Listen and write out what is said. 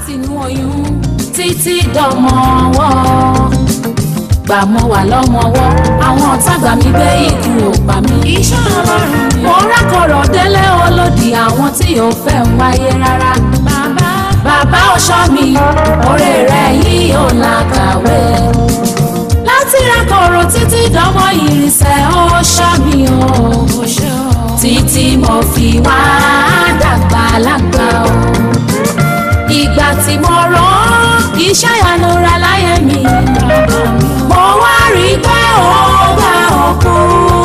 látinú oyún títí dọmọ ọwọ́ gbà mọ́ wà lọ́mọwọ́ àwọn tágbà mi gbé ikú ò pa mí. iṣẹ́ ọlọ́run ni. mo rákọ̀rọ̀ délé olódì àwọn tí ò fẹ́ ń wáyé rárá. bàbá bàbá ọ̀ṣọ́ mi oore rẹ̀ yìí ò làkàwé. láti rákọ̀rọ̀ títí dánmọ́ ìrìnsẹ̀ ọ̀ṣọ́ mi o. kò ṣe o. títí mo fi wá dàgbà lágbà o. ìgbà tí mo rán iṣẹ́ ìyanura láyé mi. mo wá rí pé ó gbà òkú